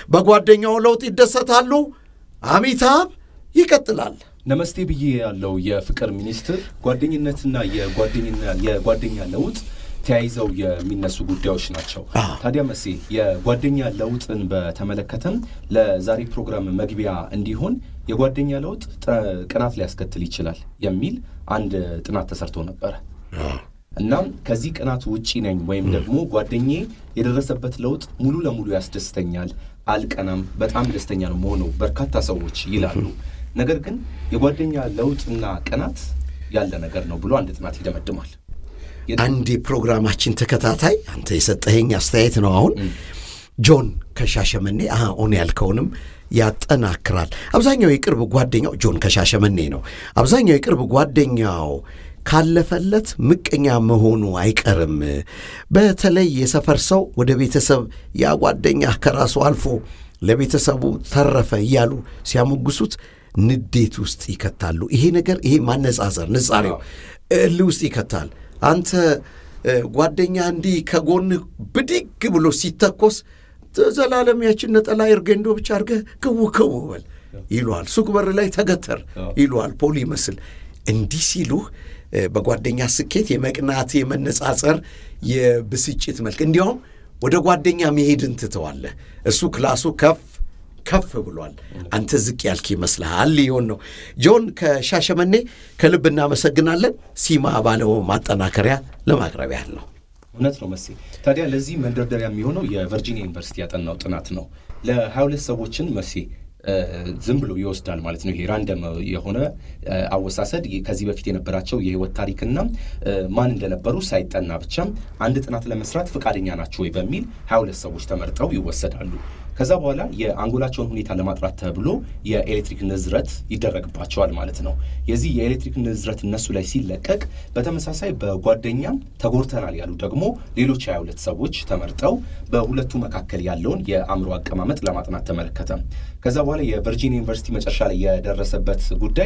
በጓደኛው ለውጥ ይደሰታሉ። አሚታብ ይቀጥላል። ነመስቴ ብዬ ያለው የፍቅር ሚኒስትር ጓደኝነትና የጓደኛ ለውጥ ተያይዘው የሚነሱ ጉዳዮች ናቸው። ታዲያ መሴ የጓደኛ ለውጥን በተመለከተም ለዛሬ ፕሮግራም መግቢያ እንዲሆን የጓደኛ ለውጥ ቅናት ሊያስከትል ይችላል የሚል አንድ ጥናት ተሰርቶ ነበረ። እናም ከዚህ ቅናት ውጪ ነኝ ወይም ደግሞ ጓደኜ የደረሰበት ለውጥ ሙሉ ለሙሉ ያስደስተኛል፣ አልቀናም፣ በጣም ደስተኛ ነው መሆኑ በርካታ ሰዎች ይላሉ። ነገር ግን የጓደኛ ለውጥና ቅናት ያለ ነገር ነው ብሎ አንድ ጥናት ይደመድማል። አንድ የፕሮግራማችን ተከታታይ አንተ የሰጠኸኝ አስተያየት ነው። አሁን ጆን ከሻሸመኔ ኦን ያልከውንም ያጠናክራል። አብዛኛው የቅርብ ጓደኛው ጆን ከሻሸመኔ ነው። አብዛኛው የቅርብ ጓደኛው ካለፈለት ምቀኛ መሆኑ አይቀርም። በተለይ የሰፈር ሰው ወደ ቤተሰብ ያ ጓደኛ ከራሱ አልፎ ለቤተሰቡ ተረፈ እያሉ ሲያሞግሱት ንዴት ውስጥ ይከታሉ። ይሄ ነገር ይሄ ማነጻጸር ንጻሬው እልህ ውስጥ ይከታል። አንተ ጓደኛ እንዲህ ከጎን ብድግ ብሎ ሲተኮስ ዘላለም ያችን ነጠላ እርገንዶ ብቻ አድርገህ ክው ክው በል ይሉሃል። ሱቅ በር ላይ ተገተር ይሉሃል። ፖሊ ይመስል እንዲህ ሲሉህ በጓደኛ ስኬት የመቅናት የመነጻጸር የብስጭት መልክ እንዲያውም ወደ ጓደኛ መሄድን ትተዋለህ። እሱ ክላሱ ከፍ ከፍ ብሏል። አንተ ዝቅ ያልክ ይመስልሃል ሊሆን ነው። ጆን ከሻሸመኔ ከልብ እናመሰግናለን። ሲማ ባለው ማጠናከሪያ ለማቅረብ ያህል ነው። እውነት ነው መሴ። ታዲያ ለዚህ መንደርደሪያ የሚሆነው የቨርጂኒያ ዩኒቨርሲቲ ያጠናው ጥናት ነው። ለሀያ ሁለት ሰዎችን መሴ ዝም ብሎ ይወስዳል ማለት ነው። ይሄ ራንደም የሆነ አወሳሰድ ከዚህ በፊት የነበራቸው የህይወት ታሪክና ማን እንደነበሩ ሳይጠና ብቻም አንድ ጥናት ለመስራት ፈቃደኛ ናቸው ወይ በሚል ሀያ ሁለት ሰዎች ተመርጠው ይወሰዳሉ። ከዛ በኋላ የአንጎላቸውን ሁኔታ ለማጥራት ተብሎ የኤሌክትሪክ ንዝረት ይደረግባቸዋል ማለት ነው። የዚህ የኤሌክትሪክ ንዝረት እነሱ ላይ ሲለቀቅ በተመሳሳይ በጓደኛም ተጎድተናል ያሉ ደግሞ ሌሎች ሀያ ሁለት ሰዎች ተመርጠው በሁለቱ መካከል ያለውን የአእምሮ አቀማመጥ ለማጥናት ተመለከተ። ከዛ በኋላ የቨርጂኒያ ዩኒቨርሲቲ መጨረሻ ላይ የደረሰበት ጉዳይ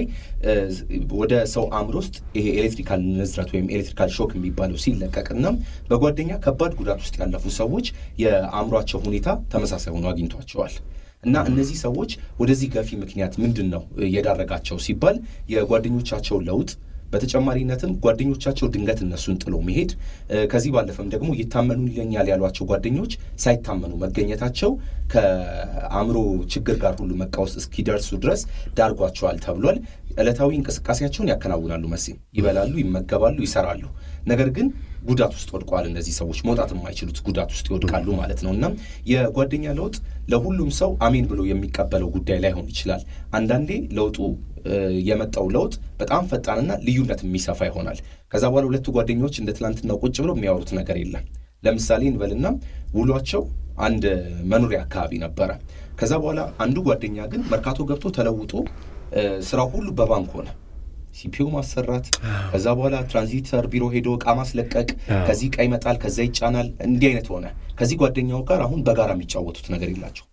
ወደ ሰው አእምሮ ውስጥ ይሄ ኤሌክትሪካል ንዝረት ወይም ኤሌክትሪካል ሾክ የሚባለው ሲለቀቅና በጓደኛ ከባድ ጉዳት ውስጥ ያለፉ ሰዎች የአእምሯቸው ሁኔታ ተመሳሳይ ሆኖ አግኝቷቸዋል። እና እነዚህ ሰዎች ወደዚህ ገፊ ምክንያት ምንድን ነው የዳረጋቸው ሲባል የጓደኞቻቸው ለውጥ በተጨማሪነትም ጓደኞቻቸው ድንገት እነሱን ጥሎ መሄድ፣ ከዚህ ባለፈም ደግሞ ይታመኑልኛል ያሏቸው ጓደኞች ሳይታመኑ መገኘታቸው ከአእምሮ ችግር ጋር ሁሉ መቃወስ እስኪደርሱ ድረስ ዳርጓቸዋል ተብሏል። ዕለታዊ እንቅስቃሴያቸውን ያከናውናሉ፣ መሴ ይበላሉ፣ ይመገባሉ፣ ይሰራሉ። ነገር ግን ጉዳት ውስጥ ወድቀዋል። እነዚህ ሰዎች መውጣት የማይችሉት ጉዳት ውስጥ ይወድቃሉ ማለት ነው። እና የጓደኛ ለውጥ ለሁሉም ሰው አሜን ብሎ የሚቀበለው ጉዳይ ላይሆን ይችላል። አንዳንዴ ለውጡ የመጣው ለውጥ በጣም ፈጣንና ልዩነት የሚሰፋ ይሆናል። ከዛ በኋላ ሁለቱ ጓደኞች እንደ ትናንትናው ቁጭ ብለው የሚያወሩት ነገር የለም። ለምሳሌ እንበልና ውሏቸው አንድ መኖሪያ አካባቢ ነበረ። ከዛ በኋላ አንዱ ጓደኛ ግን መርካቶ ገብቶ ተለውጦ ስራው ሁሉ በባንክ ሆነ። ሲፒዩ ማሰራት፣ ከዛ በኋላ ትራንዚተር ቢሮ ሄዶ እቃ ማስለቀቅ፣ ከዚህ እቃ ይመጣል፣ ከዛ ይጫናል። እንዲህ አይነት ሆነ። ከዚህ ጓደኛው ጋር አሁን በጋራ የሚጫወቱት ነገር የላቸው።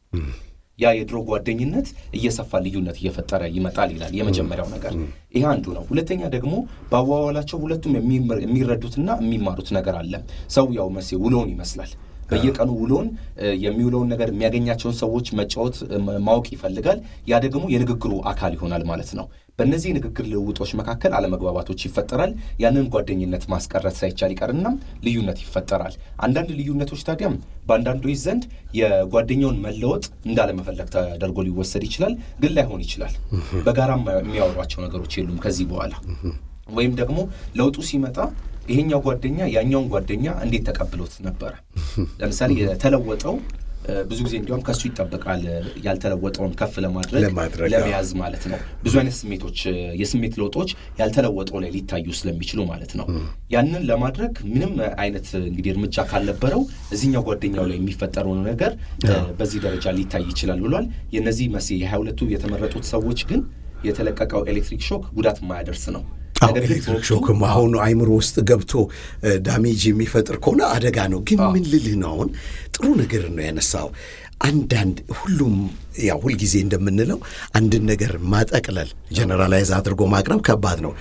ያ የድሮ ጓደኝነት እየሰፋ ልዩነት እየፈጠረ ይመጣል ይላል የመጀመሪያው ነገር። ይህ አንዱ ነው። ሁለተኛ ደግሞ በአዋዋላቸው ሁለቱም የሚረዱትና የሚማሩት ነገር አለ። ሰው ያው መሴ ውሎውን ይመስላል በየቀኑ ውሎን የሚውለውን ነገር የሚያገኛቸውን ሰዎች መጫወት ማወቅ ይፈልጋል። ያ ደግሞ የንግግሩ አካል ይሆናል ማለት ነው። በእነዚህ የንግግር ልውጦች መካከል አለመግባባቶች ይፈጠራል። ያንን ጓደኝነት ማስቀረት ሳይቻል ይቀርና ልዩነት ይፈጠራል። አንዳንድ ልዩነቶች ታዲያም በአንዳንዶች ዘንድ የጓደኛውን መለወጥ እንዳለመፈለግ ተደርጎ ሊወሰድ ይችላል። ግን ላይሆን ይችላል። በጋራ የሚያወሯቸው ነገሮች የሉም ከዚህ በኋላ ወይም ደግሞ ለውጡ ሲመጣ ይሄኛው ጓደኛ ያኛውን ጓደኛ እንዴት ተቀብሎት ነበረ? ለምሳሌ የተለወጠው ብዙ ጊዜ እንዲያውም ከሱ ይጠበቃል ያልተለወጠውን ከፍ ለማድረግ ለመያዝ ማለት ነው። ብዙ አይነት ስሜቶች የስሜት ለውጦች ያልተለወጠው ላይ ሊታዩ ስለሚችሉ ማለት ነው። ያንን ለማድረግ ምንም አይነት እንግዲህ እርምጃ ካልነበረው እዚህኛው ጓደኛው ላይ የሚፈጠረው ነገር በዚህ ደረጃ ሊታይ ይችላል ብሏል። የነዚህ መሴ የሀያ ሁለቱ የተመረጡት ሰዎች ግን የተለቀቀው ኤሌክትሪክ ሾክ ጉዳት የማያደርስ ነው። ኤሌክትሪክ ሾክም አሁን አይምሮ ውስጥ ገብቶ ዳሜጅ የሚፈጥር ከሆነ አደጋ ነው። ግን ምን ልልህ ነው አሁን ጥሩ ነገር ነው ያነሳው። አንዳንድ ሁሉም ያው ሁልጊዜ እንደምንለው አንድን ነገር ማጠቅለል ጀነራላይዝ አድርጎ ማቅረብ ከባድ ነው።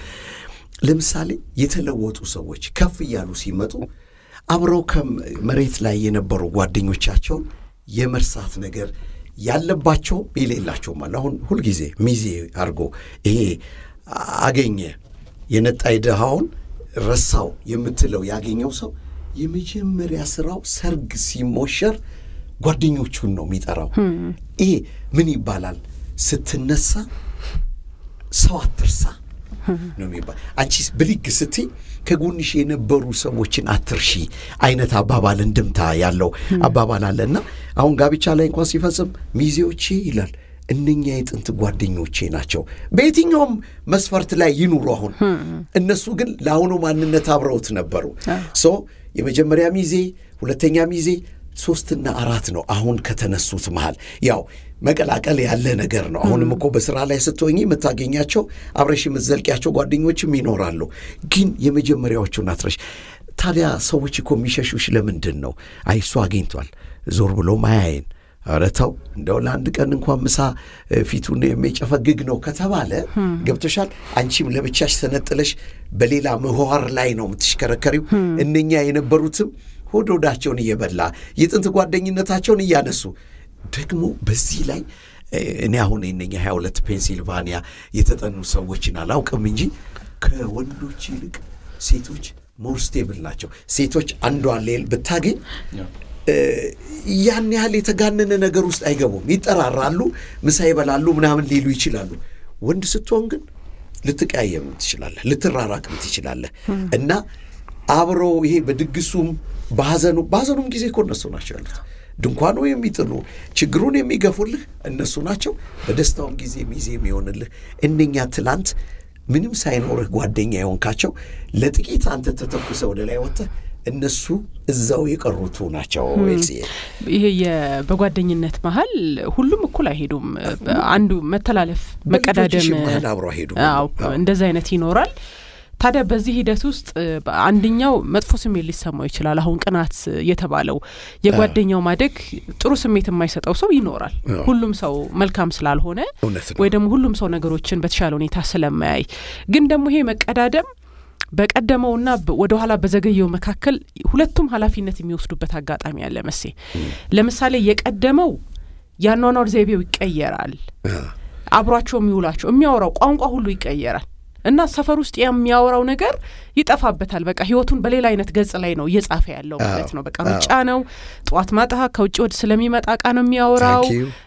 ለምሳሌ የተለወጡ ሰዎች ከፍ እያሉ ሲመጡ አብረው ከመሬት ላይ የነበሩ ጓደኞቻቸውን የመርሳት ነገር ያለባቸውም የሌላቸውም አለ። አሁን ሁልጊዜ ሚዜ አድርጎ ይሄ አገኘ የነጣይ ድሃውን ረሳው የምትለው ያገኘው ሰው የመጀመሪያ ስራው ሰርግ ሲሞሸር ጓደኞቹን ነው የሚጠራው። ይሄ ምን ይባላል? ስትነሳ ሰው አትርሳ ነው የሚባል። አንቺ ብድግ ስትይ ከጎንሽ የነበሩ ሰዎችን አትርሺ አይነት አባባል እንድምታ ያለው አባባል አለ እና አሁን ጋብቻ ላይ እንኳን ሲፈጽም ሚዜዎቼ ይላል እነኛ የጥንት ጓደኞቼ ናቸው። በየትኛውም መስፈርት ላይ ይኑሩ። አሁን እነሱ ግን ለአሁኑ ማንነት አብረውት ነበሩ። ሶ የመጀመሪያ ሚዜ፣ ሁለተኛ ሚዜ፣ ሶስትና አራት ነው። አሁን ከተነሱት መሃል ያው መቀላቀል ያለ ነገር ነው። አሁንም እኮ በስራ ላይ ስትሆኚ የምታገኛቸው አብረሽ የምትዘልቂያቸው ጓደኞችም ይኖራሉ። ግን የመጀመሪያዎቹን አትረሽ። ታዲያ ሰዎች እኮ የሚሸሹሽ ለምንድን ነው? አይ እሱ አግኝቷል ዞር ብሎ ማያየን ኧረ ተው እንደው ለአንድ ቀን እንኳን ምሳ ፊቱን የሚጨፈግግ ነው ከተባለ ገብቶሻል። አንቺም ለብቻሽ ተነጥለሽ በሌላ ምህዋር ላይ ነው የምትሽከረከሪው። እነኛ የነበሩትም ሆድ ሆዳቸውን እየበላ የጥንት ጓደኝነታቸውን እያነሱ ደግሞ በዚህ ላይ እኔ አሁን የነኛ ሀያ ሁለት ፔንሲልቫኒያ የተጠኑ ሰዎችን አላውቅም እንጂ ከወንዶች ይልቅ ሴቶች ሞር ስቴብል ናቸው። ሴቶች አንዷን ሌል ብታገኝ ያን ያህል የተጋነነ ነገር ውስጥ አይገቡም። ይጠራራሉ፣ ምሳ ይበላሉ፣ ምናምን ሊሉ ይችላሉ። ወንድ ስትሆን ግን ልትቀያየም ትችላለህ፣ ልትራራቅም ትችላለህ እና አብሮ ይሄ በድግሱም በሐዘኑ በሐዘኑም ጊዜ እኮ እነሱ ናቸው ያሉት። ድንኳኑ የሚጥሉ ችግሩን የሚገፉልህ እነሱ ናቸው። በደስታውም ጊዜ ሚዜ የሚሆንልህ እነኛ ትላንት ምንም ሳይኖርህ ጓደኛ የሆንካቸው ለጥቂት አንተ ተተኩሰ ወደ ላይ ወጥተህ እነሱ እዛው የቀሩቱ ናቸው። ይሄ በጓደኝነት መሀል ሁሉም እኩል አይሄዱም። አንዱ መተላለፍ፣ መቀዳደም አብሮ አይሄዱም። እንደዚህ አይነት ይኖራል። ታዲያ በዚህ ሂደት ውስጥ አንደኛው መጥፎ ስሜት ሊሰማው ይችላል። አሁን ቅናት የተባለው የጓደኛው ማደግ ጥሩ ስሜት የማይሰጠው ሰው ይኖራል። ሁሉም ሰው መልካም ስላልሆነ ወይ ደግሞ ሁሉም ሰው ነገሮችን በተሻለ ሁኔታ ስለማያይ ግን ደግሞ ይሄ መቀዳደም በቀደመውና ወደ ኋላ በዘገየው መካከል ሁለቱም ኃላፊነት የሚወስዱበት አጋጣሚ አለ። መሴ ለምሳሌ የቀደመው የአኗኗር ዘይቤው ይቀየራል። አብሯቸው የሚውላቸው የሚያወራው ቋንቋ ሁሉ ይቀየራል። እና ሰፈር ውስጥ የሚያወራው ነገር ይጠፋበታል። በቃ ህይወቱን በሌላ አይነት ገጽ ላይ ነው እየጻፈ ያለው ማለት ነው። በቃ ሩጫ ነው። ጠዋት ማጣ ከውጭ ወደ ስለሚመጣ እቃ ነው የሚያወራው።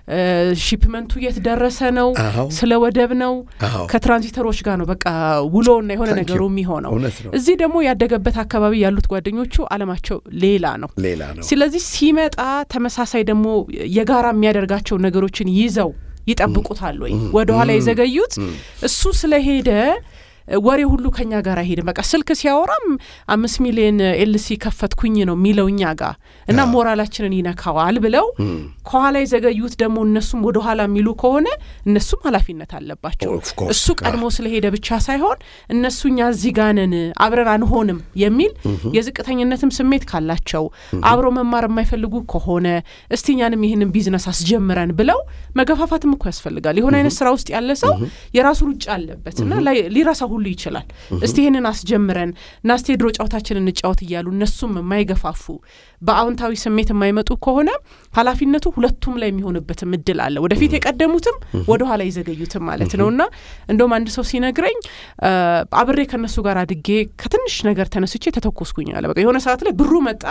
ሺፕመንቱ የት ደረሰ ነው፣ ስለ ወደብ ነው፣ ከትራንዚተሮች ጋር ነው በቃ ውሎና የሆነ ነገሩ የሚሆነው። እዚህ ደግሞ ያደገበት አካባቢ ያሉት ጓደኞቹ አለማቸው ሌላ ነው። ስለዚህ ሲመጣ ተመሳሳይ ደግሞ የጋራ የሚያደርጋቸው ነገሮችን ይዘው ይጠብቁታል ወይ? ወደ ኋላ የዘገዩት እሱ ስለሄደ ወሬ ሁሉ ከኛ ጋር አይሄድም። በቃ ስልክ ሲያወራም አምስት ሚሊዮን ኤልሲ ከፈትኩኝ ነው የሚለው እኛ ጋር እና ሞራላችንን ይነካዋል ብለው ከኋላ የዘገዩት ደግሞ እነሱም ወደ ኋላ የሚሉ ከሆነ እነሱም ኃላፊነት አለባቸው። እሱ ቀድሞ ስለሄደ ብቻ ሳይሆን እነሱ እኛ እዚህ ጋር ነን አብረን አንሆንም የሚል የዝቅተኝነትም ስሜት ካላቸው አብሮ መማር የማይፈልጉ ከሆነ እስቲ እኛንም ይህንን ቢዝነስ አስጀምረን ብለው መገፋፋትም እኮ ያስፈልጋል። የሆነ አይነት ስራ ውስጥ ያለ ሰው የራሱ ሩጫ አለበት እና ሊረሳ ሁሉ ይችላል። እስቲ ይህንን አስጀምረን እና እስቲ የድሮ ጨዋታችን እንጫወት እያሉ እነሱም የማይገፋፉ በአዎንታዊ ስሜት የማይመጡ ከሆነ ኃላፊነቱ ሁለቱም ላይ የሚሆንበትም እድል አለ። ወደፊት የቀደሙትም ወደ ኋላ የዘገዩትም ማለት ነው እና እንደውም አንድ ሰው ሲነግረኝ አብሬ ከእነሱ ጋር አድጌ ከትንሽ ነገር ተነስቼ ተተኮስኩኝ አለ። በቃ የሆነ ሰዓት ላይ ብሩ መጣ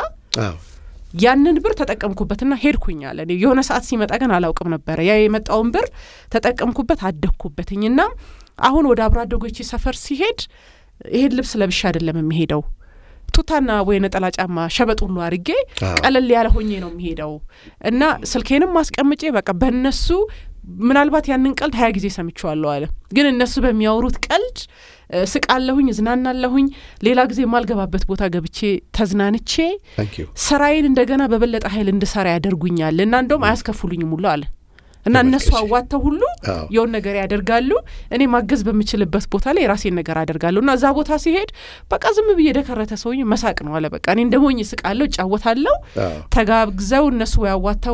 ያንን ብር ተጠቀምኩበትና ሄድኩኝ አለ። የሆነ ሰዓት ሲመጣ ግን አላውቅም ነበረ። ያ የመጣውን ብር ተጠቀምኩበት፣ አደግኩበትኝና አሁን ወደ አብሮ አደጎቼ ሰፈር ሲሄድ ይሄን ልብስ ለብሻ አይደለም የሚሄደው ቱታና ወይ ነጠላ ጫማ ሸበጥ ሁሉ አድርጌ ቀለል ያለ ሆኜ ነው የሚሄደው እና ስልኬንም ማስቀምጬ በቃ በእነሱ ምናልባት ያንን ቀልድ ሀያ ጊዜ ሰምቼዋለሁ አለ። ግን እነሱ በሚያወሩት ቀልድ ስቃለሁኝ፣ እዝናናለሁኝ። ሌላ ጊዜ የማልገባበት ቦታ ገብቼ ተዝናንቼ ስራዬን እንደገና በበለጠ ኃይል እንድሰራ ያደርጉኛል እና እንደውም አያስከፍሉኝም ሁሉ አለ እና እነሱ አዋጥተው ሁሉ የውን ነገር ያደርጋሉ። እኔ ማገዝ በምችልበት ቦታ ላይ የራሴን ነገር አደርጋለሁ እና እዛ ቦታ ሲሄድ በቃ ዝም ብዬ የደከረተ ሰውኝ መሳቅ ነው አለ። በቃ እኔ እንደ ሞኝ ስቃለሁ፣ እጫወታለሁ። ተጋግዘው እነሱ ያዋጥተው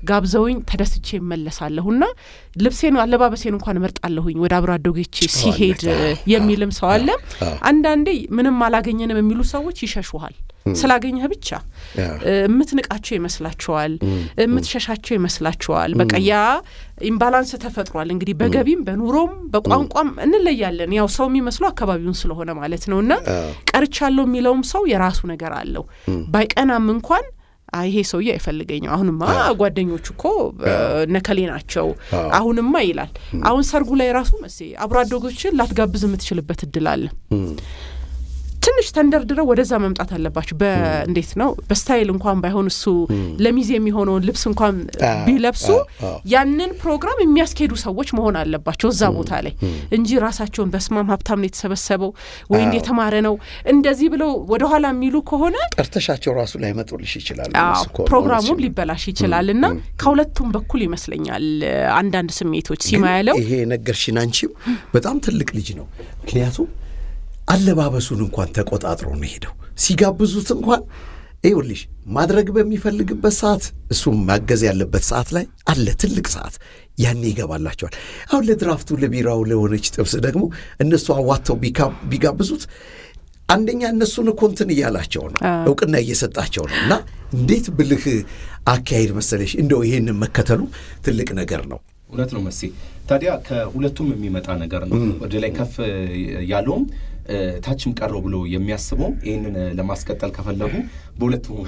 ጋብዘውኝ ተደስቼ እመለሳለሁና ልብሴን አለባበሴን እንኳን እመርጣለሁኝ ወደ አብሮ አደጎቼ ሲሄድ የሚልም ሰው አለ። አንዳንዴ ምንም አላገኘንም የሚሉ ሰዎች ይሸሹሃል። ስላገኘህ ብቻ የምትንቃቸው ይመስላችኋል፣ የምትሸሻቸው ይመስላችኋል። በቃ ያ ኢምባላንስ ተፈጥሯል። እንግዲህ በገቢም በኑሮም በቋንቋም እንለያለን። ያው ሰው የሚመስለው አካባቢውን ስለሆነ ማለት ነው። እና ቀርቻለሁ የሚለውም ሰው የራሱ ነገር አለው። ባይቀናም እንኳን ይሄ ሰውዬ አይፈልገኝም፣ አሁንማ ጓደኞቹ እኮ ነከሌ ናቸው፣ አሁንማ ይላል። አሁን ሰርጉ ላይ ራሱ መሴ አብሮ አደጎችን ላትጋብዝ የምትችልበት እድል አለ። ትንሽ ተንደርድረው ወደዛ መምጣት አለባቸው። በእንዴት ነው በስታይል እንኳን ባይሆን እሱ ለሚዜ የሚሆነውን ልብስ እንኳን ቢለብሱ ያንን ፕሮግራም የሚያስኬዱ ሰዎች መሆን አለባቸው እዛ ቦታ ላይ እንጂ ራሳቸውን በስማም ሀብታም ነው የተሰበሰበው ወይ እንደ የተማረ ነው እንደዚህ ብለው ወደኋላ የሚሉ ከሆነ ጠርተሻቸው ራሱ ላይመጡልሽ ይችላል። ፕሮግራሙም ሊበላሽ ይችላል። እና ከሁለቱም በኩል ይመስለኛል አንዳንድ ስሜቶች ሲማ ያለው ይሄ ነገርሽን አንቺም በጣም ትልቅ ልጅ ነው ምክንያቱም አለባበሱን እንኳን ተቆጣጥሮ ነው ሄደው ሲጋብዙት እንኳን ይኸውልሽ ማድረግ በሚፈልግበት ሰዓት እሱም ማገዝ ያለበት ሰዓት ላይ አለ ትልቅ ሰዓት ያኔ ይገባላቸዋል። አሁን ለድራፍቱ ለቢራው ለሆነች ጥብስ ደግሞ እነሱ አዋጥተው ቢጋብዙት አንደኛ እነሱን እኮ እንትን እያላቸው ነው፣ እውቅና እየሰጣቸው ነው። እና እንዴት ብልህ አካሄድ መሰለሽ! እንደው ይሄንን መከተሉ ትልቅ ነገር ነው። እውነት ነው መሴ። ታዲያ ከሁለቱም የሚመጣ ነገር ነው። ወደ ላይ ከፍ ያለውም ታችም ቀረው ብሎ የሚያስበው ይህንን ለማስቀጠል ከፈለጉ በሁለቱም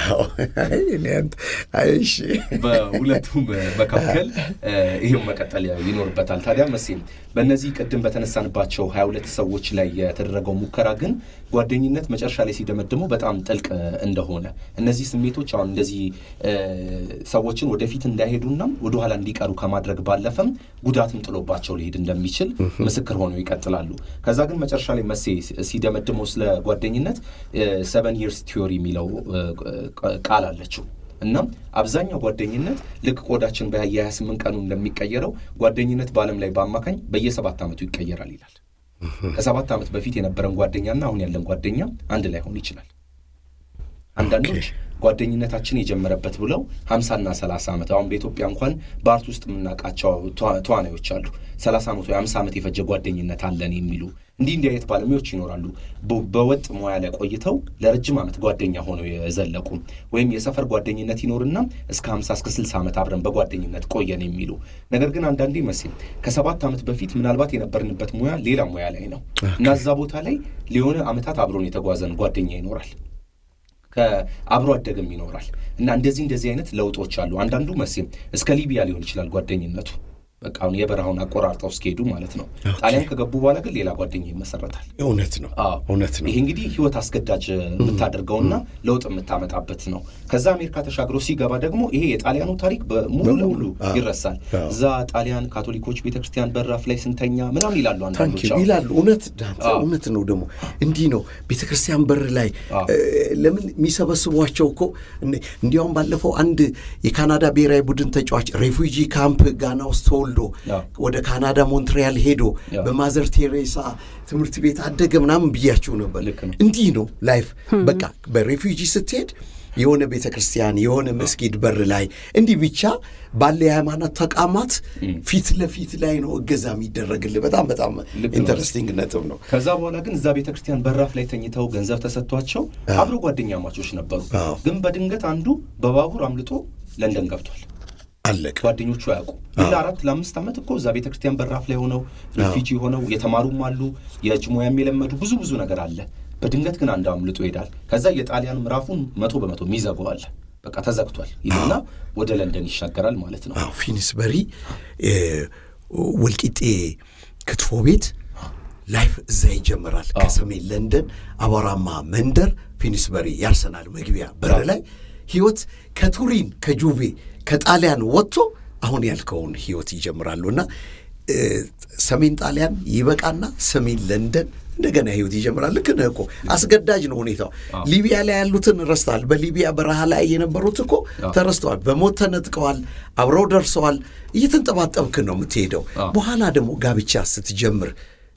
በሁለቱም መካከል ይህም መቀጠል ይኖርበታል። ታዲያ መሴም በእነዚህ ቅድም በተነሳንባቸው ሀያ ሁለት ሰዎች ላይ የተደረገው ሙከራ ግን ጓደኝነት መጨረሻ ላይ ሲደመድመው በጣም ጥልቅ እንደሆነ እነዚህ ስሜቶች አሁን እንደዚህ ሰዎችን ወደፊት እንዳይሄዱና ወደኋላ እንዲቀሩ ከማድረግ ባለፈም ጉዳትም ጥሎባቸው ሊሄድ እንደሚችል ምስክር ሆነው ይቀጥላሉ። ከዛ ግን መጨረሻ ላይ መሴ ሲደመድመው ስለ ጓደኝነት ሰቨን ይርስ ቲዮሪ የሚለው ቃል አለችው እና አብዛኛው ጓደኝነት ልክ ቆዳችን በየሀያ ስምንት ቀኑ እንደሚቀየረው ጓደኝነት በዓለም ላይ በአማካኝ በየሰባት ዓመቱ ይቀየራል ይላል። ከሰባት ዓመት በፊት የነበረን ጓደኛና አሁን ያለን ጓደኛ አንድ ላይ ሆን ይችላል። አንዳንዶች ጓደኝነታችን የጀመረበት ብለው ሀምሳና ሰላሳ ዓመት አሁን በኢትዮጵያ እንኳን በአርት ውስጥ የምናውቃቸው ተዋናዮች አሉ። ሰላሳ ዓመት ወይ ሀምሳ ዓመት የፈጀ ጓደኝነት አለን የሚሉ እንዲህ እንዲህ አይነት ባለሙያዎች ይኖራሉ። በወጥ ሙያ ላይ ቆይተው ለረጅም ዓመት ጓደኛ ሆነው የዘለቁ ወይም የሰፈር ጓደኝነት ይኖርና እስከ ሀምሳ እስከ ስልሳ ዓመት አብረን በጓደኝነት ቆየን የሚሉ ነገር ግን አንዳንዴ መቼም ከሰባት ዓመት በፊት ምናልባት የነበርንበት ሙያ ሌላ ሙያ ላይ ነው እና እዛ ቦታ ላይ ሊሆነ ዓመታት አብሮን የተጓዘን ጓደኛ ይኖራል ከአብሮ አደግም ይኖራል እና እንደዚህ እንደዚህ አይነት ለውጦች አሉ። አንዳንዱ መቼም እስከ ሊቢያ ሊሆን ይችላል ጓደኝነቱ በቃ አሁን የበረሃውን አቆራርጠው እስኪሄዱ ማለት ነው። ጣሊያን ከገቡ በኋላ ግን ሌላ ጓደኛ ይመሰረታል። እውነት ነው፣ እውነት ነው። ይሄ እንግዲህ ህይወት አስገዳጅ የምታደርገውና ለውጥ የምታመጣበት ነው። ከዛ አሜሪካ ተሻግሮ ሲገባ ደግሞ ይሄ የጣሊያኑ ታሪክ በሙሉ ለሙሉ ይረሳል። እዛ ጣሊያን ካቶሊኮች ቤተክርስቲያን በራፍ ላይ ስንተኛ ምናምን ይላሉ አንዳንዶች ይላሉ። እውነት እውነት ነው። ደግሞ እንዲህ ነው ቤተክርስቲያን በር ላይ ለምን የሚሰበስቧቸው እኮ እንዲያውም ባለፈው አንድ የካናዳ ብሔራዊ ቡድን ተጫዋች ሬፉጂ ካምፕ ጋና ውስጥ ተወልዶ ወደ ካናዳ ሞንትሪያል ሄዶ በማዘር ቴሬሳ ትምህርት ቤት አደገ ምናምን ብያችሁ ነበር። እንዲህ ነው ላይፍ። በቃ በሬፊውጂ ስትሄድ የሆነ ቤተ ክርስቲያን የሆነ መስጊድ በር ላይ እንዲህ ብቻ ባለ የሃይማኖት ተቋማት ፊት ለፊት ላይ ነው እገዛ የሚደረግልህ። በጣም በጣም ኢንተረስቲንግ ነጥብ ነው። ከዛ በኋላ ግን እዛ ቤተ ክርስቲያን በራፍ ላይ ተኝተው ገንዘብ ተሰጥቷቸው አብሮ ጓደኛ ማቾች ነበሩ። ግን በድንገት አንዱ በባቡር አምልጦ ለንደን ገብቷል። አለቀ። ጓደኞቹ አያውቁ ግን ለአራት ለአምስት ዓመት እኮ እዛ ቤተ ክርስቲያን በራፍ ላይ ሆነው ሪፊጂ ሆነው የተማሩም አሉ፣ የእጅ ሙያም የለመዱ ብዙ ብዙ ነገር አለ። በድንገት ግን አንድ አምልጦ ይሄዳል። ከዛ የጣሊያን ምዕራፉን መቶ በመቶ የሚዘጋዋል። በቃ ተዘግቷል ይልና ወደ ለንደን ይሻገራል ማለት ነው። ፊኒስበሪ ወልቂጤ ክትፎ ቤት ላይፍ እዛ ይጀምራል። ከሰሜን ለንደን አቧራማ መንደር ፊኒስበሪ ያርሰናል መግቢያ በር ላይ ህይወት ከቱሪን ከጁቬ ከጣሊያን ወጥቶ አሁን ያልከውን ህይወት ይጀምራሉ እና ሰሜን ጣሊያን ይበቃና ሰሜን ለንደን እንደገና ህይወት ይጀምራል። ልክ ነህ እኮ አስገዳጅ ነው ሁኔታው። ሊቢያ ላይ ያሉትን ረስተዋል። በሊቢያ በረሃ ላይ የነበሩት እኮ ተረስተዋል። በሞት ተነጥቀዋል። አብረው ደርሰዋል። እየተንጠባጠብክ ነው የምትሄደው። በኋላ ደግሞ ጋብቻ ስትጀምር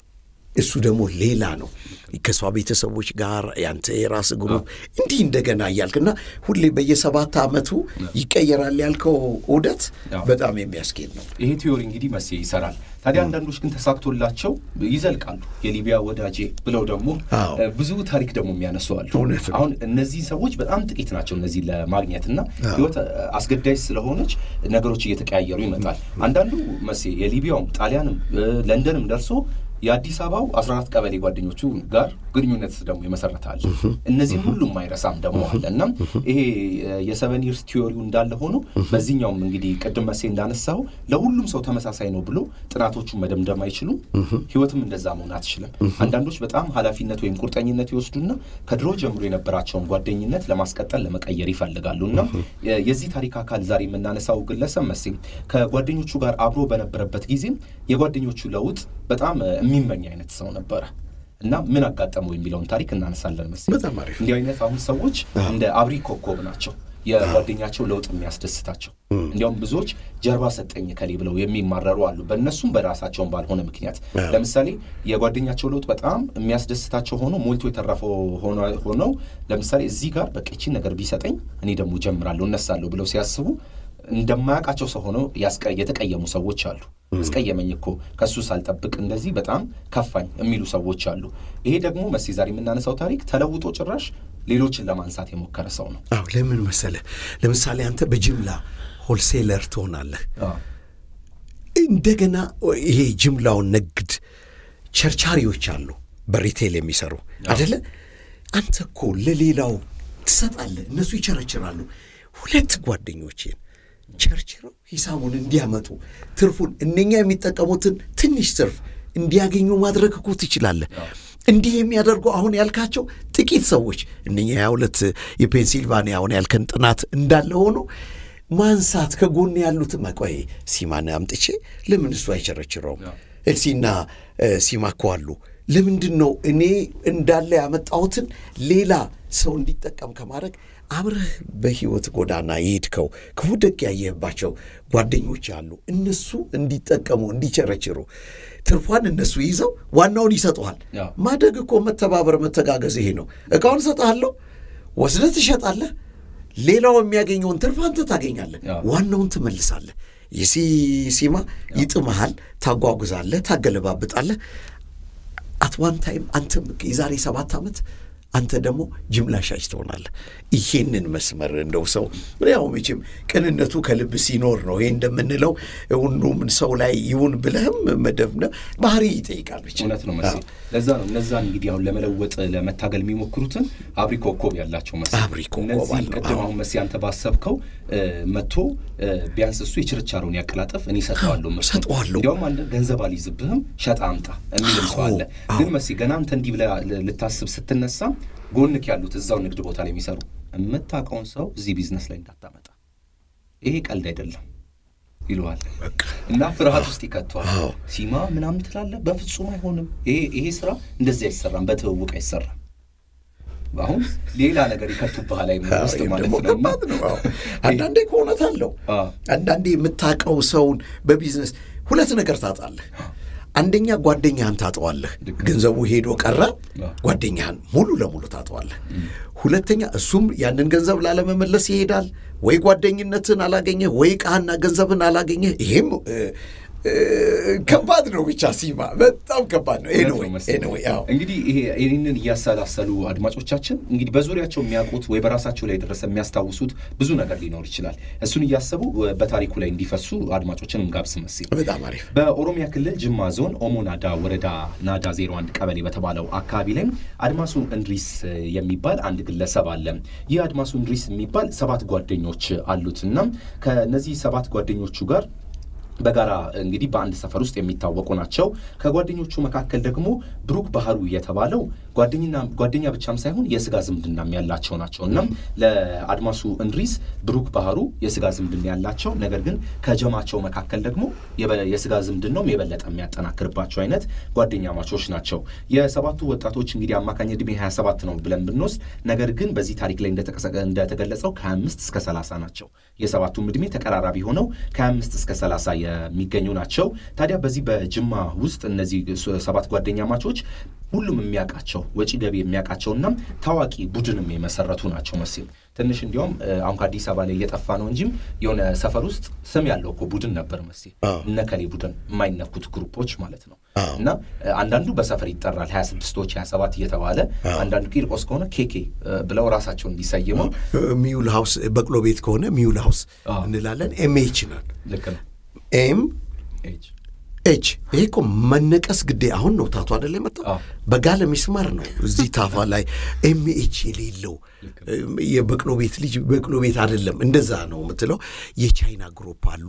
እሱ ደግሞ ሌላ ነው። ከሷ ቤተሰቦች ጋር ያንተ የራስ ግሩፕ እንዲህ እንደገና እያልክና ሁሌ በየሰባት ዓመቱ ይቀየራል ያልከው ዑደት በጣም የሚያስኬድ ነው። ይሄ ቲዮሪ እንግዲህ መሴ ይሰራል። ታዲያ አንዳንዶች ግን ተሳክቶላቸው ይዘልቃሉ። የሊቢያ ወዳጄ ብለው ደግሞ ብዙ ታሪክ ደግሞ የሚያነሱ አሉ። አሁን እነዚህ ሰዎች በጣም ጥቂት ናቸው። እነዚህ ለማግኘት እና ህይወት አስገዳጅ ስለሆነች ነገሮች እየተቀያየሩ ይመጣል። አንዳንዱ መሴ የሊቢያውም ጣሊያንም ለንደንም ደርሶ የአዲስ አበባው አስራ አራት ቀበሌ ጓደኞቹ ጋር ግንኙነት ደግሞ ይመሰረታል። እነዚህም ሁሉም አይረሳም ደግሞ አለ እና ይሄ የሰቨን ይርስ ቲዮሪው እንዳለ ሆኖ በዚህኛውም እንግዲህ ቅድም መሴ እንዳነሳው ለሁሉም ሰው ተመሳሳይ ነው ብሎ ጥናቶቹን መደምደም አይችሉም። ህይወትም እንደዛ መሆን አትችልም። አንዳንዶች በጣም ኃላፊነት ወይም ቁርጠኝነት ይወስዱና ከድሮ ጀምሮ የነበራቸውን ጓደኝነት ለማስቀጠል ለመቀየር ይፈልጋሉ እና የዚህ ታሪክ አካል ዛሬ የምናነሳው ግለሰብ መሴ ከጓደኞቹ ጋር አብሮ በነበረበት ጊዜም የጓደኞቹ ለውጥ በጣም የሚመኝ አይነት ሰው ነበረ እና ምን አጋጠመው የሚለውን ታሪክ እናነሳለን መሰለኝ። እንዲህ አይነት አሁን ሰዎች እንደ አብሪ ኮከብ ናቸው። የጓደኛቸው ለውጥ የሚያስደስታቸው እንዲያውም ብዙዎች ጀርባ ሰጠኝ ከሌ ብለው የሚማረሩ አሉ። በእነሱም በራሳቸውን ባልሆነ ምክንያት ለምሳሌ የጓደኛቸው ለውጥ በጣም የሚያስደስታቸው ሆኖ ሞልቶ የተረፈው ሆነው ለምሳሌ እዚህ ጋር በቃ ይቺን ነገር ቢሰጠኝ እኔ ደግሞ ጀምራለሁ እነሳለሁ ብለው ሲያስቡ እንደማያውቃቸው ሰው ሆነው የተቀየሙ ሰዎች አሉ። አስቀየመኝ እኮ ከሱ ሳልጠብቅ እንደዚህ በጣም ከፋኝ የሚሉ ሰዎች አሉ። ይሄ ደግሞ መሴ ዛሬ የምናነሳው ታሪክ ተለውጦ ጭራሽ ሌሎችን ለማንሳት የሞከረ ሰው ነው። አዎ ለምን መሰለህ? ለምሳሌ አንተ በጅምላ ሆልሴለር ትሆናለህ። እንደገና ይሄ ጅምላውን ንግድ ቸርቻሪዎች አሉ፣ በሪቴል የሚሰሩ አደለ? አንተ እኮ ለሌላው ትሰጣለህ፣ እነሱ ይቸረችራሉ። ሁለት ጓደኞቼን ቸርችረው ሂሳቡን እንዲያመጡ ትርፉን እነኛ የሚጠቀሙትን ትንሽ ትርፍ እንዲያገኙ ማድረግ እኮ ትችላለህ። እንዲህ የሚያደርጉ አሁን ያልካቸው ጥቂት ሰዎች እነኛ የሁለት የፔንሲልቫኒያ አሁን ያልከን ጥናት እንዳለ ሆኖ ማንሳት ከጎን ያሉት መቆይ ሲማን አምጥቼ ለምን እሱ አይቸረችረውም? ኤልሲና ሲማ እኮ አሉ። ለምንድን ነው እኔ እንዳለ ያመጣሁትን ሌላ ሰው እንዲጠቀም ከማድረግ አብረህ በሕይወት ጎዳና የሄድከው ክፉ ደግ ያየህባቸው ጓደኞች አሉ። እነሱ እንዲጠቀሙ እንዲቸረችሩ ትርፏን እነሱ ይዘው ዋናውን ይሰጠዋል። ማደግ እኮ መተባበር፣ መተጋገዝ ይሄ ነው። እቃውን እሰጥሃለሁ፣ ወስደህ ትሸጣለህ። ሌላው የሚያገኘውን ትርፍ አንተ ታገኛለህ፣ ዋናውን ትመልሳለህ። የሲ ሲማ ይጥመሃል፣ ታጓጉዛለህ፣ ታገለባብጣለህ። አት ዋን ታይም አንተም የዛሬ ሰባት ዓመት አንተ ደግሞ ጅምላ ሻጭ ትሆናለህ። ይሄንን መስመር እንደው ሰው ያው መቼም ቅንነቱ ከልብ ሲኖር ነው ይሄ እንደምንለው ሁሉም ሰው ላይ ይሁን ብለህም መደብነብ ባህሪ ይጠይቃል። ብቻ እውነት ነው መስ ለዛ ነው እነዛን እንግዲህ አሁን ለመለወጥ ለመታገል የሚሞክሩትን አብሪ ኮከብ ያላቸው መስ አብሪ ኮከብ እነዚህ አለው። ቅድም አሁን መስ አንተ ባሰብከው መጥቶ ቢያንስ እሱ የችርቻሮን ያቀላጠፍ እኔ ሰጠዋለሁ ምርቱን ሰጠዋለሁ። እንዲያውም አንድ ገንዘብ አልይዝብህም ሸጣ አምጣ የሚልም ሰው አለ። አዎ። ግን መስ ገና አንተ እንዲህ ብለህ ልታስብ ስትነሳ ጎንክ ያሉት እዛው ንግድ ቦታ ላይ የሚሰሩ የምታውቀውን ሰው እዚህ ቢዝነስ ላይ እንዳታመጣ ይሄ ቀልድ አይደለም ይለዋል በቃ እና ፍርሃት ውስጥ ይከተዋል። አዎ። ሲማ ምናምን ትላለህ፣ በፍጹም አይሆንም። ይሄ ይሄ ስራ እንደዚህ አይሰራም፣ በትውውቅ አይሰራም። አሁን ሌላ ነገር ይከቱብሃል ላይ አዎ፣ ውስጥ ይህም ማለት ደግሞ ነው። እና ከባድ ነው። አዎ። አንዳንዴ ከእውነት አለው። አዎ። አንዳንዴ የምታውቀው ሰውን በቢዝነስ ሁለት ነገር ታጣለህ። አንደኛ ጓደኛህን ታጠዋለህ። ገንዘቡ ሄዶ ቀረ፣ ጓደኛህን ሙሉ ለሙሉ ታጠዋለህ። ሁለተኛ እሱም ያንን ገንዘብ ላለመመለስ ይሄዳል። ወይ ጓደኝነትን አላገኘህ፣ ወይ ዕቃህና ገንዘብን አላገኘህ። ይሄም እ፣ እ፣ ከባድ ነው። ብቻ ሲማ በጣም ከባድ ነው። እውነት ኤኒዌይ ነው መሰለኝ። ኤኒዌይ አዎ እንግዲህ ይሄ ይህንን እያሰላሰሉ አድማጮቻችን እንግዲህ በዙሪያቸው የሚያውቁት ወይ በራሳቸው ላይ የደረሰ የሚያስታውሱት ብዙ ነገር ሊኖር ይችላል። እሱን እያሰቡ በታሪኩ ላይ እንዲፈሱ አድማጮችን እንጋብዝ መሰለኝ። በጣም አሪፍ በኦሮሚያ ክልል ጅማ ዞን ኦሞ ናዳ ወረዳ ናዳ 01 ቀበሌ በተባለው አካባቢ ላይ አድማሱ እንድሪስ የሚባል አንድ ግለሰብ አለ። ይህ አድማሱ እንድሪስ የሚባል ሰባት ጓደኞች አሉት እና ከነዚህ ሰባት ጓደኞቹ ጋር በጋራ እንግዲህ በአንድ ሰፈር ውስጥ የሚታወቁ ናቸው። ከጓደኞቹ መካከል ደግሞ ብሩክ ባህሩ የተባለው ጓደኝና ጓደኛ ብቻም ሳይሆን የስጋ ዝምድናም ያላቸው ናቸው። እናም ለአድማሱ እንድሪስ ብሩክ ባህሩ የስጋ ዝምድና ያላቸው ነገር ግን ከጀማቸው መካከል ደግሞ የበ- የስጋ ዝምድናውም የበለጠ የሚያጠናክርባቸው አይነት ጓደኛ ማቾች ናቸው። የሰባቱ ወጣቶች እንግዲህ አማካኝ ዕድሜ 27 ነው ብለን ብንወስድ ነገር ግን በዚህ ታሪክ ላይ እንደተቀሰ- እንደተገለጸው ከ25 እስከ 30 ናቸው። የሰባቱም ዕድሜ ተቀራራቢ ሆነው ከ25 እስከ 30 የሚገኙ ናቸው። ታዲያ በዚህ በጅማ ውስጥ እነዚህ ሰባት ጓደኛ ማቾች ሁሉም የሚያውቃቸው ወጪ ገቢ የሚያውቃቸውና ታዋቂ ቡድንም የመሰረቱ ናቸው። መሲል ትንሽ እንዲያውም አሁን ከአዲስ አበባ ላይ እየጠፋ ነው እንጂም የሆነ ሰፈር ውስጥ ስም ያለው እኮ ቡድን ነበር መሲል እነከሌ ቡድን የማይነኩት ግሩፖች ማለት ነው። እና አንዳንዱ በሰፈር ይጠራል ሀያ ስድስቶች ሀያ ሰባት እየተባለ አንዳንዱ ቂርቆስ ከሆነ ኬኬ ብለው ራሳቸውን እንዲሰይመው ሚውል ሀውስ በቅሎ ቤት ከሆነ ሚውል ሀውስ እንላለን። ኤምኤች ናል ልክ ነው ኤም ኤች ይሄ እኮ መነቀስ ግዴ አሁን ነው ታቱ አደለ የመጣው በጋለ ሚስማር ነው እዚህ ታፋ ላይ ኤምኤች የሌለው የበቅሎ ቤት ልጅ በቅሎ ቤት አይደለም እንደዛ ነው የምትለው የቻይና ግሩፕ አሉ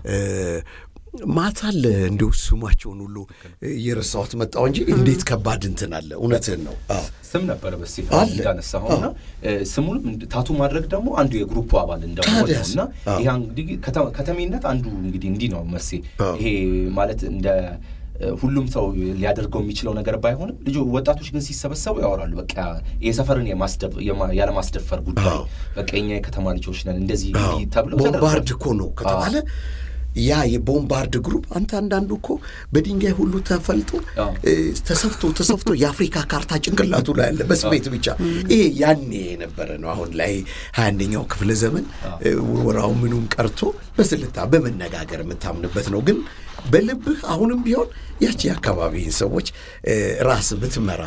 ማታ አለ እንዲሁ ስማቸውን ሁሉ እየረሳሁት መጣው እንጂ እንዴት ከባድ እንትን አለ እውነትህን ነው ስም ነበረ በስ እንዳነሳኸውና ስሙንም ታቱ ማድረግ ደግሞ አንዱ የግሩፑ አባል እንደሆነ ነው እና ይህ እንግዲህ ከተሜነት አንዱ እንግዲህ እንዲህ ነው መሴ ይሄ ማለት እንደ ሁሉም ሰው ሊያደርገው የሚችለው ነገር ባይሆንም ልጆ ወጣቶች ግን ሲሰበሰቡ ያወራሉ። በቃ የሰፈርን ያለማስደፈር ጉዳይ በቃ የኛ የከተማ ልጆች ነን እንደዚህ ተብለው ቦምባርድ እኮ ነው ከተባለ ያ የቦምባርድ ግሩፕ አንተ አንዳንዱ እኮ በድንጋይ ሁሉ ተፈልጦ ተሰፍቶ ተሰፍቶ የአፍሪካ ካርታ ጭንቅላቱ ላይ ያለ በስሜት ብቻ ይሄ ያኔ የነበረ ነው። አሁን ላይ ሀያ አንደኛው ክፍለ ዘመን ውርወራው ምኑም ቀርቶ በስልታ በመነጋገር የምታምንበት ነው። ግን በልብህ አሁንም ቢሆን ያቺ የአካባቢን ሰዎች ራስ ብትመራ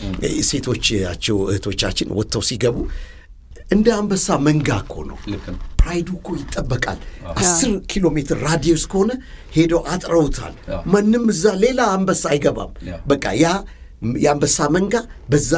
ሴቶቻቸው እህቶቻችን ወጥተው ሲገቡ እንደ አንበሳ መንጋ እኮ ነው። ፕራይዱ እኮ ይጠበቃል። አስር ኪሎ ሜትር ራዲየስ ከሆነ ሄደው አጥረውታል። ማንም እዛ ሌላ አንበሳ አይገባም። በቃ ያ የአንበሳ መንጋ በዛ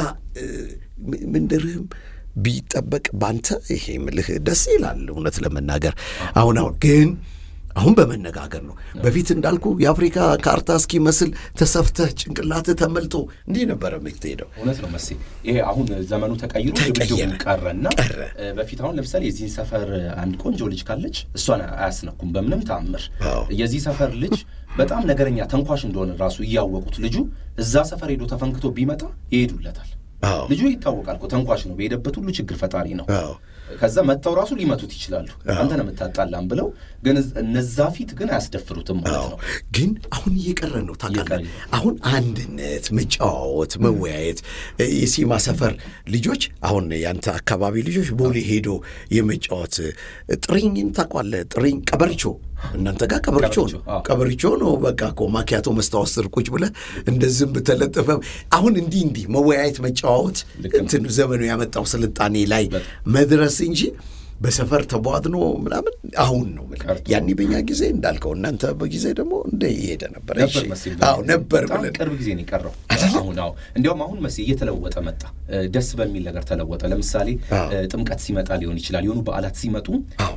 ምንድርህም ቢጠበቅ ባንተ ይሄ ምልህ ደስ ይላል እውነት ለመናገር አሁን አሁን ግን አሁን በመነጋገር ነው። በፊት እንዳልኩ የአፍሪካ ካርታ እስኪመስል ተሰፍተህ ጭንቅላትህ ተመልጦ እንዲህ ነበረ የምትሄደው። እውነት ነው መሴ። ይሄ አሁን ዘመኑ ተቀይሮ ድብድቡ ቀረና በፊት አሁን ለምሳሌ የዚህን ሰፈር አንድ ቆንጆ ልጅ ካለች እሷን አያስነኩም በምንም ተአምር። የዚህ ሰፈር ልጅ በጣም ነገረኛ ተንኳሽ እንደሆነ ራሱ እያወቁት ልጁ እዛ ሰፈር ሄዶ ተፈንክቶ ቢመጣ ይሄዱለታል። ልጁ ይታወቃል እኮ ተንኳሽ ነው፣ በሄደበት ሁሉ ችግር ፈጣሪ ነው። ከዛ መጥተው ራሱ ሊመቱት ይችላሉ። አንተ ነው የምታጣላም ብለው ግን እነዛ ፊት ግን አያስደፍሩትም ማለት ነው። ግን አሁን እየቀረ ነው ታውቃለህ። አሁን አንድነት፣ መጫዋወት፣ መወያየት የሲማ ሰፈር ልጆች አሁን ያንተ አካባቢ ልጆች ቦሌ ሄዶ የመጫወት ጥሪኝን ታውቋለህ? ጥሪኝ ቀበርቾ እናንተ ጋር ቀበርቾ ነው ቀበርቾ ነው። በቃ እኮ ማኪያቶ መስታወት ስር ቁጭ ብለህ እንደ ዝንብ ተለጥፈ አሁን እንዲህ እንዲህ መወያየት መጫዋወት እንትን ዘመኑ ያመጣው ስልጣኔ ላይ መድረስ እንጂ በሰፈር ተቧድኖ ምናምን አሁን ነው ያኔ በኛ ጊዜ እንዳልከው እናንተ በጊዜ ደግሞ እንደ እየሄደ ነበር ነበር ብለን ቅርብ ጊዜ ነው የቀረው። አሁን አዎ እንዲያውም አሁን መስ እየተለወጠ መጣ። ደስ በሚል ነገር ተለወጠ። ለምሳሌ ጥምቀት ሲመጣ ሊሆን ይችላል የሆኑ በዓላት ሲመጡ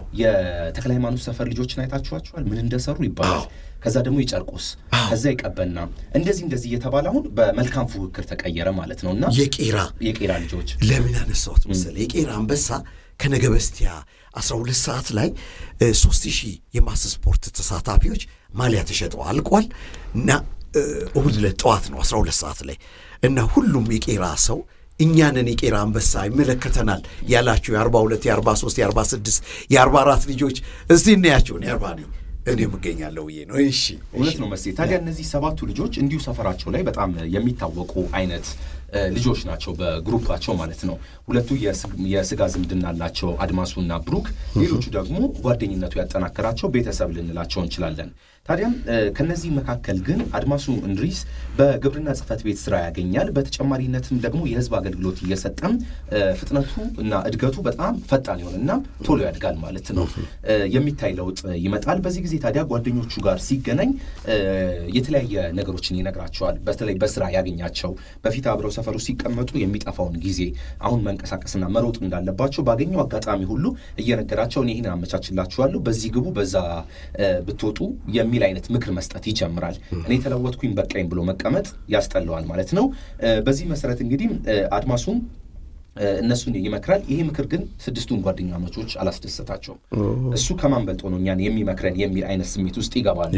የተክለ ሃይማኖት ሰፈር ልጆችን አይታችኋቸዋል ምን እንደሰሩ ይባላል። ከዛ ደግሞ ይጨርቆስ ከዛ ይቀበና እንደዚህ እንደዚህ እየተባለ አሁን በመልካም ፉክክር ተቀየረ ማለት ነው። እና የቄራ የቄራ ልጆች ለምን ያነሳሁት መሰለህ የቄራ አንበሳ ከነገ በስቲያ 12 ሰዓት ላይ ሶስት ሺህ የማስ ስፖርት ተሳታፊዎች ማሊያ ተሸጠው አልቋል እና እሁድ ዕለት ጠዋት ነው 12 ሰዓት ላይ እና ሁሉም የቄራ ሰው እኛንን የቄራ አንበሳ ይመለከተናል ያላቸው የ42 የ43 የ46 የ44 ልጆች እስቲ እናያቸውን የአርባ ነኝ እኔ እገኛለሁ ብዬ ነው። እሺ እውነት ነው መሴ። ታዲያ እነዚህ ሰባቱ ልጆች እንዲሁ ሰፈራቸው ላይ በጣም የሚታወቁ አይነት ልጆች ናቸው፣ በግሩፓቸው ማለት ነው። ሁለቱ የስጋ ዝምድና አላቸው፣ አድማሱና ብሩክ። ሌሎቹ ደግሞ ጓደኝነቱ ያጠናከራቸው ቤተሰብ ልንላቸው እንችላለን። ታዲያም ከነዚህ መካከል ግን አድማሱ እንድሪስ በግብርና ጽሕፈት ቤት ስራ ያገኛል። በተጨማሪነትም ደግሞ የህዝብ አገልግሎት እየሰጠም ፍጥነቱ እና እድገቱ በጣም ፈጣን ይሆንና ቶሎ ያድጋል ማለት ነው። የሚታይ ለውጥ ይመጣል። በዚህ ጊዜ ታዲያ ጓደኞቹ ጋር ሲገናኝ የተለያየ ነገሮችን ይነግራቸዋል። በተለይ በስራ ያገኛቸው በፊት አብረው ሰፈሩ ሲቀመጡ የሚጠፋውን ጊዜ አሁን መንቀሳቀስና መሮጥ እንዳለባቸው ባገኘው አጋጣሚ ሁሉ እየነገራቸው እኔ ይህን አመቻችላችኋለሁ፣ በዚህ ግቡ፣ በዛ ብትወጡ የሚል አይነት ምክር መስጠት ይጀምራል። እኔ ተለወጥኩኝ በቃኝ ብሎ መቀመጥ ያስጠላዋል ማለት ነው። በዚህ መሰረት እንግዲህ አድማሱም እነሱን ይመክራል። ይሄ ምክር ግን ስድስቱን ጓደኛሞቾች አላስደሰታቸውም። እሱ ከማን በልጦ ነው እኛን የሚመክረን የሚል አይነት ስሜት ውስጥ ይገባሉ።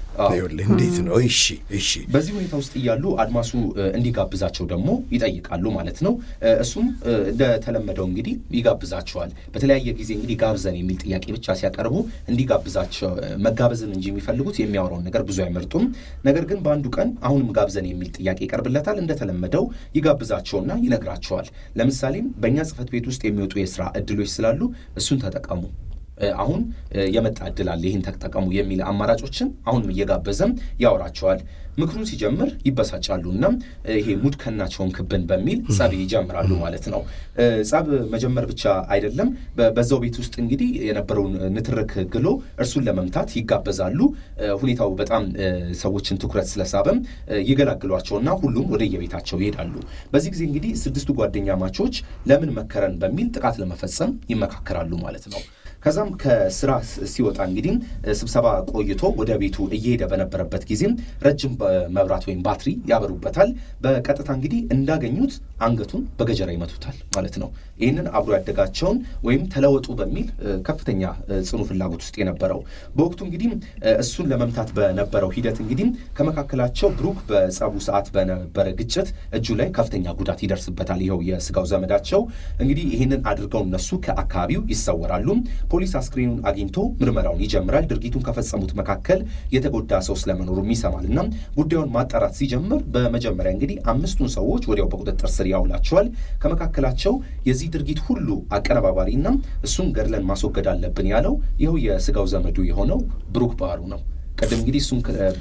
እንዴት ነው? እሺ እሺ። በዚህ ሁኔታ ውስጥ እያሉ አድማሱ እንዲጋብዛቸው ደግሞ ይጠይቃሉ ማለት ነው። እሱም እንደተለመደው እንግዲህ ይጋብዛቸዋል። በተለያየ ጊዜ እንግዲህ ጋብዘን የሚል ጥያቄ ብቻ ሲያቀርቡ እንዲጋብዛቸው መጋበዝን እንጂ የሚፈልጉት የሚያወራውን ነገር ብዙ አይመርጡም። ነገር ግን በአንዱ ቀን አሁንም ጋብዘን የሚል ጥያቄ ይቀርብለታል። እንደተለመደው ይጋብዛቸውና ይነግራቸዋል። ለምሳሌ በእኛ ጽህፈት ቤት ውስጥ የሚወጡ የስራ እድሎች ስላሉ እሱን ተጠቀሙ አሁን የመጣ እድል አለ፣ ይህን ተጠቀሙ የሚል አማራጮችን አሁንም እየጋበዘም ያወራቸዋል። ምክሩን ሲጀምር ይበሳጫሉ እና ይሄ ሙድ ከናቸውን ክብን በሚል ጸብ ይጀምራሉ ማለት ነው። ጸብ መጀመር ብቻ አይደለም፣ በዛው ቤት ውስጥ እንግዲህ የነበረውን ንትርክ ግሎ እርሱን ለመምታት ይጋበዛሉ። ሁኔታው በጣም ሰዎችን ትኩረት ስለሳበም ይገላግሏቸውና ሁሉም ወደ የቤታቸው ይሄዳሉ። በዚህ ጊዜ እንግዲህ ስድስቱ ጓደኛ ማቾች ለምን መከረን በሚል ጥቃት ለመፈጸም ይመካከራሉ ማለት ነው። ከዛም ከስራ ሲወጣ እንግዲህ ስብሰባ ቆይቶ ወደ ቤቱ እየሄደ በነበረበት ጊዜም ረጅም መብራት ወይም ባትሪ ያበሩበታል። በቀጥታ እንግዲህ እንዳገኙት አንገቱን በገጀራ ይመቱታል ማለት ነው። ይህንን አብሮ ያደጋቸውን ወይም ተለወጡ በሚል ከፍተኛ ጽኑ ፍላጎት ውስጥ የነበረው በወቅቱ እንግዲህ እሱን ለመምታት በነበረው ሂደት እንግዲህ ከመካከላቸው ብሩክ በጸቡ ሰዓት በነበረ ግጭት እጁ ላይ ከፍተኛ ጉዳት ይደርስበታል። ይኸው የስጋው ዘመዳቸው እንግዲህ ይህንን አድርገው እነሱ ከአካባቢው ይሰወራሉ። ፖሊስ አስክሬኑን አግኝቶ ምርመራውን ይጀምራል። ድርጊቱን ከፈጸሙት መካከል የተጎዳ ሰው ስለመኖሩም ይሰማል እና ጉዳዩን ማጣራት ሲጀምር በመጀመሪያ እንግዲህ አምስቱን ሰዎች ወዲያው በቁጥጥር ስር ያውላቸዋል። ከመካከላቸው የዚህ ድርጊት ሁሉ አቀነባባሪና እሱን ገድለን ማስወገድ አለብን ያለው ይኸው የስጋው ዘመዱ የሆነው ብሩክ ባህሩ ነው። ቅድም እንግዲህ እሱን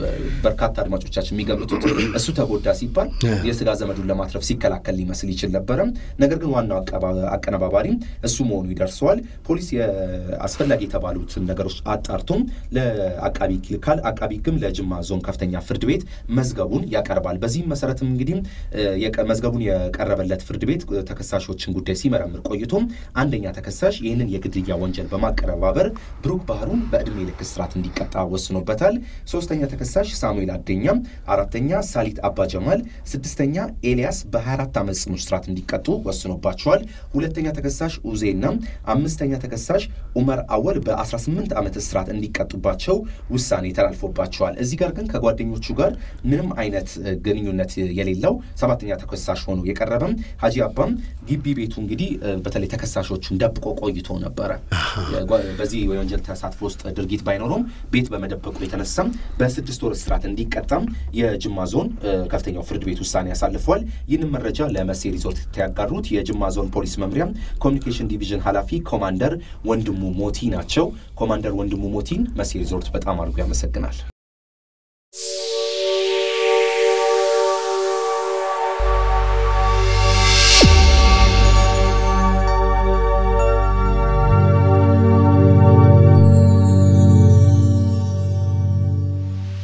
በርካታ አድማጮቻችን የሚገምቱት እሱ ተጎዳ ሲባል የስጋ ዘመዱን ለማትረፍ ሲከላከል ሊመስል ይችል ነበረ። ነገር ግን ዋናው አቀነባባሪም እሱ መሆኑ ይደርሰዋል። ፖሊስ አስፈላጊ የተባሉትን ነገሮች አጣርቶም ለአቃቢ ይልካል። አቃቢ ሕግም ለጅማ ዞን ከፍተኛ ፍርድ ቤት መዝገቡን ያቀርባል። በዚህም መሰረትም እንግዲህ መዝገቡን የቀረበለት ፍርድ ቤት ተከሳሾችን ጉዳይ ሲመረምር ቆይቶም አንደኛ ተከሳሽ ይህንን የግድያ ወንጀል በማቀረባበር ብሩክ ባህሩን በዕድሜ ልክ እስራት እንዲቀጣ ወስኖበታል። ሶስተኛ ተከሳሽ ሳሙኤል አደኛ፣ አራተኛ ሳሊት አባ ጀማል፣ ስድስተኛ ኤልያስ በ24 ዓመት ጽኑ እስራት እንዲቀጡ ወስኖባቸዋል። ሁለተኛ ተከሳሽ ኡዜና አምስተኛ ተከሳሽ ኡመር አወል በ18 ዓመት እስራት እንዲቀጡባቸው ውሳኔ ተላልፎባቸዋል። እዚህ ጋር ግን ከጓደኞቹ ጋር ምንም አይነት ግንኙነት የሌለው ሰባተኛ ተከሳሽ ሆኖ የቀረበም ሀጂ አባም ግቢ ቤቱ እንግዲህ በተለይ ተከሳሾቹን ደብቆ ቆይቶ ነበረ። በዚህ የወንጀል ተሳትፎ ውስጥ ድርጊት ባይኖረውም ቤት በመደበቁ የተነሳም በስድስት ወር እስራት እንዲቀጣም የጅማ ዞን ከፍተኛው ፍርድ ቤት ውሳኔ ያሳልፏል። ይህንን መረጃ ለመሴ ሪዞርት ያጋሩት የጅማ ዞን ፖሊስ መምሪያ ኮሚኒኬሽን ዲቪዥን ኃላፊ ኮማንደር ወንድሙ ሞቲ ናቸው። ኮማንደር ወንድሙ ሞቲን መሴ ሪዞርት በጣም አድርጎ ያመሰግናል።